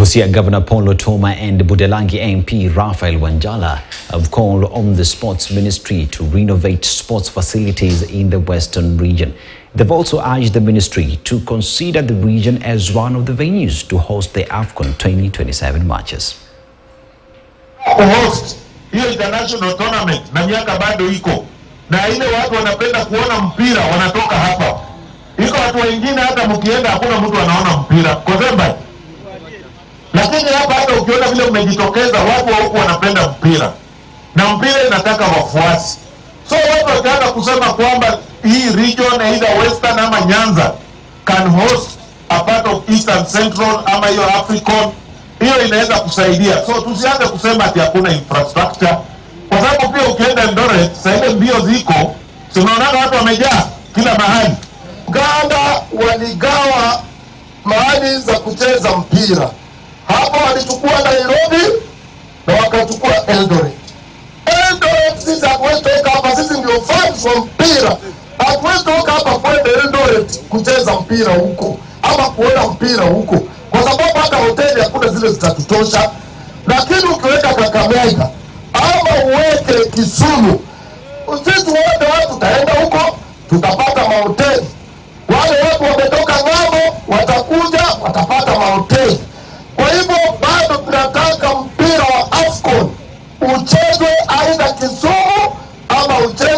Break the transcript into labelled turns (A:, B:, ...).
A: Busia Governor Paul Otoma and Budalangi MP Raphael Wanjala have called on the Sports Ministry to renovate sports facilities in the Western region. They've also urged the ministry to consider the region as one of the venues to host the AFCON 2027 matches.
B: kuhost hiyo international tournament na miaka bado iko na ile watu wanapenda kuona mpira wanatoka hapa. Iko watu wengine hata mkienda hakuna mtu anaona mpira Kozemba, lakini hapa hata ukiona vile mmejitokeza, watu wa huku wanapenda mpira na mpira inataka wafuasi. So watu wataanza kusema kwamba hii region either western ama Nyanza can host a part of eastern central ama hiyo African hiyo inaweza kusaidia. So tusianze kusema ati hakuna infrastructure, kwa sababu pia ukienda Eldoret saa ile mbio ziko, si unaonaga watu wamejaa kila mahali.
C: Uganda waligawa mahali za kucheza mpira. Hapa walichukua Nairobi na wakachukua Eldoret. Eldoret sisi hatuwezi toka hapa, sisi ndio fans wa mpira. Hatuwezi toka hapa kwenda Eldoret kucheza mpira huko ama kuona mpira huko, kwa sababu hata hoteli hakuna zile zitatutosha. Lakini ukiweka Kakamega ama uweke Kisumu, sisi wote watu tutaenda huko, tutapata mahoteli. Wale watu wametoka ng'ambo watakuja, watapata mahoteli. Kwa hivyo bado tunataka mpira wa AFCON uchezwe aidha Kisumu ama uchezwe